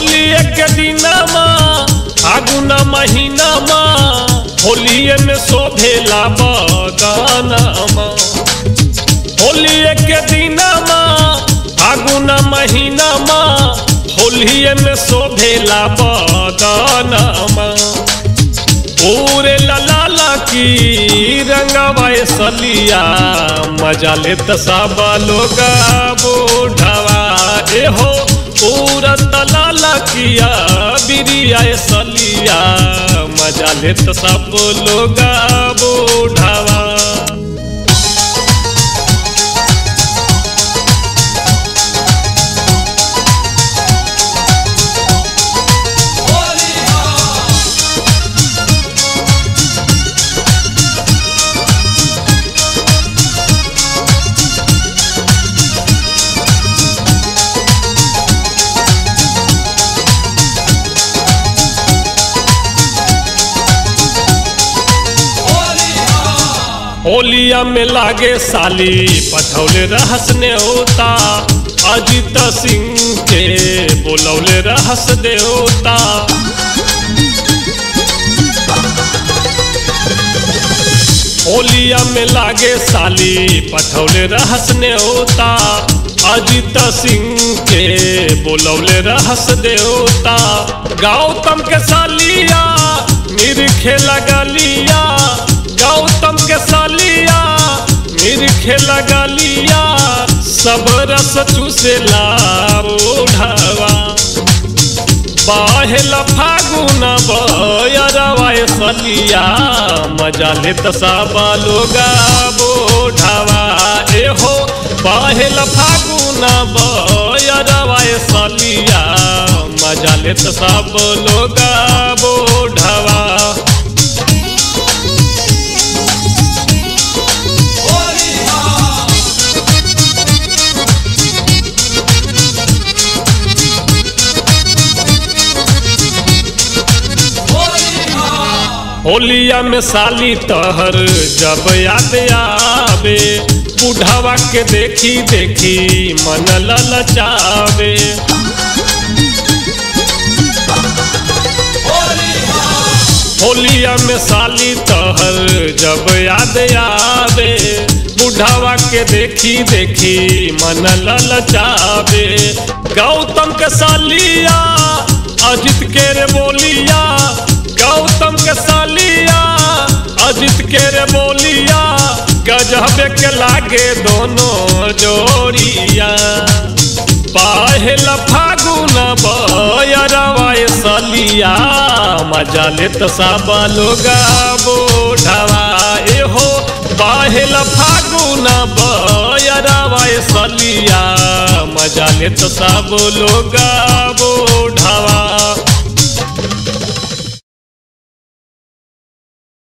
होली के दिनमा फागुन महीनामा होलिए में शोभेला बगानमा होली के दिनमा फागुन महीनामा होलिए में शोभेला बगानमा पूरे ललाला की रंगवाए सलिया मजा लेत सब लोग बूढ़वा ए हो पूरा तलाला किया बिरिया सलिया मजा लेत सब लोग बूढ़वा होलिया में लागे साली पठौले रहस ने होता अजित सिंह के बोलौले रहस देवता होलिया में लागे साली पठौले रहस ने होता अजित सिंह के बोलौले रहस देवता गौतम के सालिया निरखे लगलिया गौतम के सालिया निरखे लगलिया सब रस चूसेला ओढ़वा बाहेल फागुन बयरवाए सलिया मजा लेत सब लोग बोढ़वा एहो बाहेल फागुन बयरवाए सलिया मजा लेत सब लोग बोढ़वा होलिया में साली तहर जब याद आवे बुढ़ावा के देखी देखी मन ललचावे होलिया में साली तहर जब याद आवे बुढ़ावा के देखी देखी मन ललचावे गौतम के सालिया अजित के रे बोलिया गौतम के सालिया अजित के रे बोलिया गजबे के लागे दोनों जोड़िया पाहेल फागुन बयरवाए सलिया मजा लेत सब लोग बोढ़वा एहो पाहेल फागुन बयरवाए सलिया मजा लेत सब लोग बोढ़वा